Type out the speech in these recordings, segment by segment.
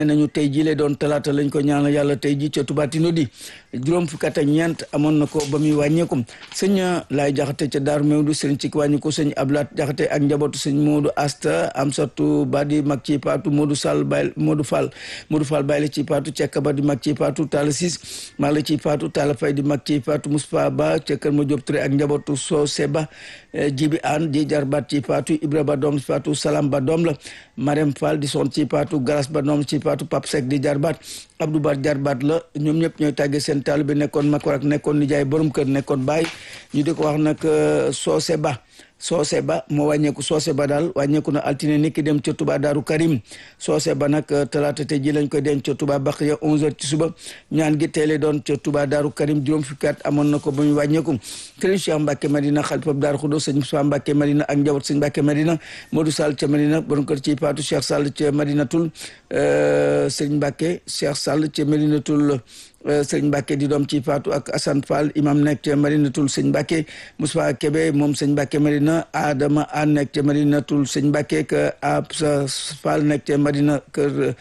nañu tey jii lay doon talaata lañ ko ñaanal yàlla tey jii ca Touba Tinodi juróom fukki at ak ñeent amoon na ko ba muy wàññeeku sëñ laay jaxate ca Daaru Mewdu sëñ ci wàññi ko sëñ Ablaat jaxate ak njabootu sëñ Modou Asta Amsatu ba di mag ci paatu Modou Sall bay Modou Fall Modou Fall bay la ci paatu Cekka ba di mag ci paatu Talla Sis mag la ci paatu Talla Fay di mag ci paatu Moustapha Ba ca Kër Ma Diop Touré ak njabootu soo Seba Jibi An di jarbaat ci paatu Ibra ba doom ci paatu Salam ba doom la Marème Fall di son ci paatu Galas ba doom ci paatu Pape Seck di jarbaat Abdou Bar jarbaat la ñoom ñëpp ñooy tàggee seen taal bi nekkoon makor ak nekkoon nijaay borom kër nekkoon baay ñu di ko wax nag soose ba soose ba moo wàññeeku soose ba daal wàññeeku na altine ni ki dem ca Touba Daaru Karim soose ba nag talaata te ji lañ koy denc ca Touba Baxiya 11h ci suba ñaan gi teele doon ca Touba Daaru Karim juróom fukki at amoon na ko ba ñu wàññeeku Sëriñ Cheikh Mbacke Madina xalifab Daaru Xudo sëñ Moussa Mbacke Madina ak njaboot sëñ Mbacke Madina Modou Sall ca Madina borom kër ci Paatu Cheikh Sall ca Madinatul sëñ Mbacke Cheikh Sall ca Madinatul sëñ Mbacke di doom ci Faatu ak Assane Fall imam nekk ca Madinatul sëñ Mbacke Moussa Kébé moom sëñ Mbacke Madina Adama An nekk ca Madinatul sëñ Mbacke que Absa Fall nekk ca Madina kër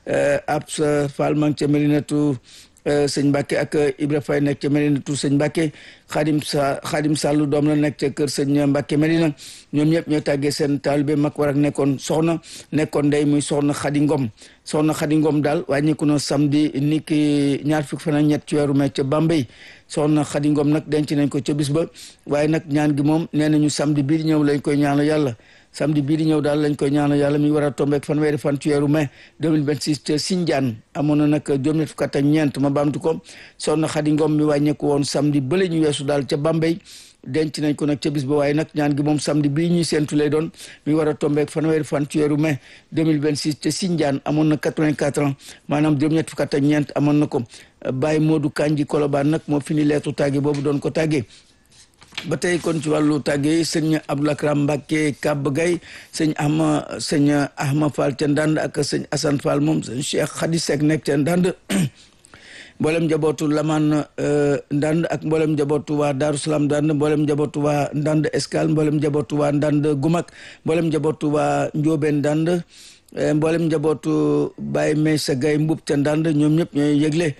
Absa Fall ma ca Madinatu sëñ Mbacke ak Ibra Faye nekk ca Madinatu sëñ Mbacke Xaadim sa Xaadim Sàllu doom la nekk ca kër sëñ Mbacke Madina ñoom ñëpp ñoo tàggee seen taalibe mag war ak nekkoon soxna nekkoon ndey muy soxna Xadi Ngom soxna Xadi Ngom daal wàññeeku na samedi ni ki ñaar fukki fan ak ñett ci weeru mai ca Bambey soxna Xadi Ngom nag denc nañ ko ca bis ba waaye nag ñaan gi moom nee nañu samedi bii di ñëw lañ koy ñaanal yàlla samedi bii di ñëw daal lañ koy ñaanal yàlla mi war a tombeek fanweeri fan ci weeru mai 2026 ca Sindiane amoon na nag juróom-ñett fukk ak ñeent ma baamtu ko soxna Xadi Ngom mi wàññeeku woon samedi bële ñu weesu daal ca Bambey denc nañ ko nag ca bis ba waaye nag ñaan gi moom samedi bii ñuy séentu lay doon mi war a tombeek fanweeri fan ci weeru mai 2026 ca Sindiane amoon na 84 ans maanaam juróom-ñett fukk ak ñeent amoon na ko Baye Modou Kanji Kolobaan nag moo fini leetu tàgge boobu doon ko tàggee ba tey kon ci wàllu tàggee sëñ Abdoul Akram Mbacke Kab Gay sëñ Ahma sëñ Ahma Fall ca Ndand ak sëñ Assane Fall moom sëñ Cheikh Khady Seck nekk ca Ndand mboolem njabootu Laman Ndand ak mboolem njabootu waa Darou Salaam Ndand mboolem njabootu waa Ndand Escale mboolem njabootu waa Ndand Gumak mboolem njabootu waa Ndiobène Ndand mboolem njabootu Baye Meysa Gaye Mbub ca Ndand ñoom ñëpp ñooy yëgle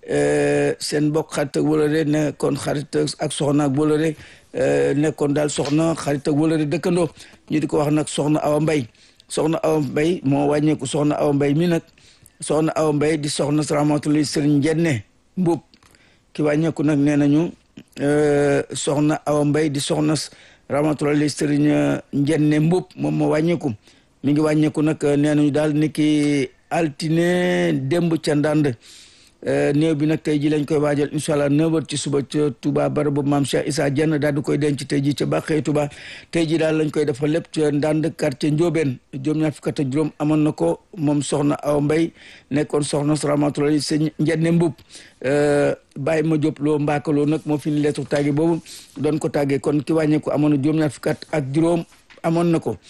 seen mbokk xarit ak wóolare nekkoon xarit ak soxna ak wóolare nekkoon daal soxna xarit ak wóolare dëkkandoo ñu di ko wax nag soxna Awa Mbay soxna Awa Mbay moo wàññeeku soxna Awa Mbay mi nag soxna Awa Mbay di soxna salaamatullahi sëriñ Njenne Mbub ki wàññeeku nag nee nañu soxna Awa Mbay di soxna rahmatullahi sëriñ Njenne Mbub moom moo wàññeeku mi ngi wàññeeku nag nee nañu daal niki altine démb ca ndànd néew bi nag tey ji lañ koy waajal incha allah neuf heures ci suba ca Touba barabu maam Cheikh Issa Dieng daal di koy denc tey ji ca Bàqee Touba tey ji daal lañ koy defal lépp ca ndànd quartier Ndiobène juróom-ñaar fukk ak juróom amoon na ko moom soxna Awa Mbay nekkoon soxna rahmatullahi sëñ Njenne Mbub bàyyi ma jóob loo mbaakaloo nag moo fi ni leetu tàgge boobu doon ko tàggee kon ki wàññeeku amoon na juróom-ñaar fukk ak juróom amoon na ko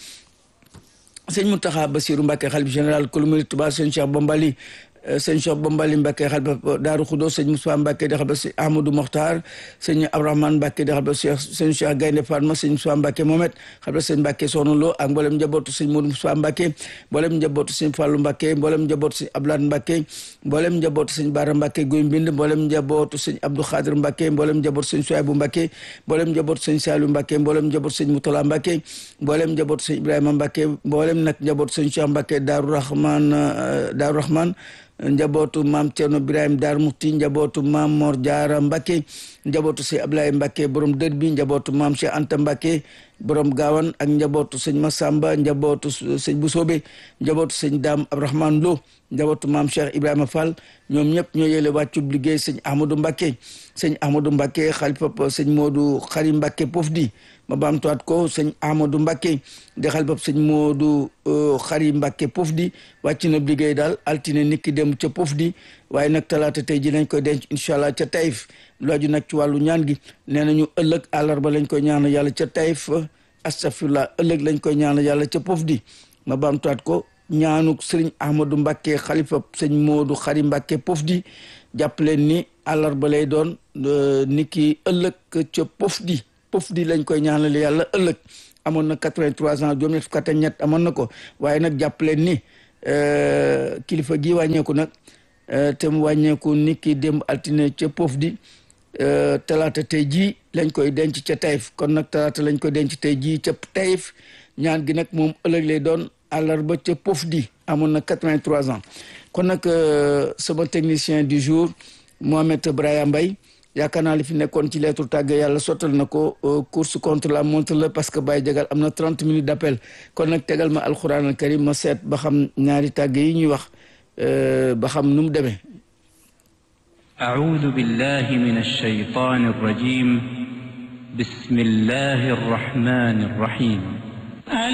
sëñ Mountakha Bassirou Mbacké xalif général kulu murid Touba sëñ Cheikh Bombali sëñ Cheikh Bombali Mbacké xalifa Daaru Xudo sëñ Moussa Mbacké di xalifa sëñ Ahmadou Mokhtar sëñ Abdourahmane Mbacké di xalifa Cheikh sëñ Cheikh Gaynde Fatma sëñ Moussa Mbacké Mohamed xalifa sëñ Mbacké Soxna Lo ak mboolem njabootu sëñ Modou Moussa Mbacké mboolem njabootu sëñ Fallou Mbacké mboolem njabootu sëñ Abdoulaye Mbacké mboolem njabootu sëñ Bara Mbacké Guy Mbind mboolem njabootu sëñ Abdou Khadir Mbacké mboolem njabootu sëñ Souaibou Mbacké mboolem njabootu sëñ Saliou Mbacké mboolem njabootu sëñ Moutala Mbacké mboolem njabootu sëñ Ibrahima Mbacké mboolem nag njabootu sëñ Cheikh Mbacké Daaru Rahman Daaru Rahman njabootu maam Cerno Birahim Daar Muxti njabootu maam Mor Jaara Mbakke njabootu sëñ Ablaye Mbakke borom dër bi njabootu maam Cheikh Anta Mbakke borom gaawan ak njabootu sëñ Masamba njabootu sëñ Busoobe njabootu sëñ Daam Abdourahmane Lo njabootu maam Cheikh Ibrahima Fall ñoom ñëpp ñoo yële wàccub liggéey sëñ Ahmadou Mbakke sëñ Ahmadou Mbakke xalifa sëñ Moodu Xari Mbakke Pofdi ma baamtuwaat ko sëñ Ahmadou Mbakke di xalifa sëñ Moodu Xari Mbakke Pofdi wàcc na liggéey daal altine niki dem ca Pofdi waaye nag talaata tey ji lañ koy denc incha allah ca Taïf looju nag ci wàllu ñaan gi nee nañu ëllëg àllarba lañ koy ñaan yàlla ca Taïf astafirullah ëllëg lañ koy ñaan yàlla ca Pofdi ma baamtuwaat ko ñaanuk sëriñ Ahmadou Mbakke xalifa sëñ Moodu Xari Mbakke Pofdi jàpp leen ni àllarba lay doon niki ëllëg ca Pofdi Pofdi lañ koy ñaanal yàlla ëllëg amoon na 83 ans juróom ñett fukk ak ñett amoon na ko waaye nag jàpp leen ni kilifa gi wàññeeku nag te mu wàññeeku nit ki démb altine ca poof di talaata tey jii lañ koy denc ca Taïf kon nag talaata lañ koy denc tey jii ca Taïf ñaan gi nag moom ëllëg lay doon àllarba ca poof di amoon na 83 ans kon nag sama technicien du jour Mohamed Brahima Mbaye yaakaar naa li fi nekkoon ci lettre tàgge yàlla sottal na ko course contre la montre la parce que Baye Jagal am na 30 minutes d'appel kon nag tegal ma alquran al karim ma seet ba xam ñaari tàgge yi ñuy wax ba xam nu mu demee أعوذ بالله من الشيطان الرجيم بسم الله الرحمن الرحيم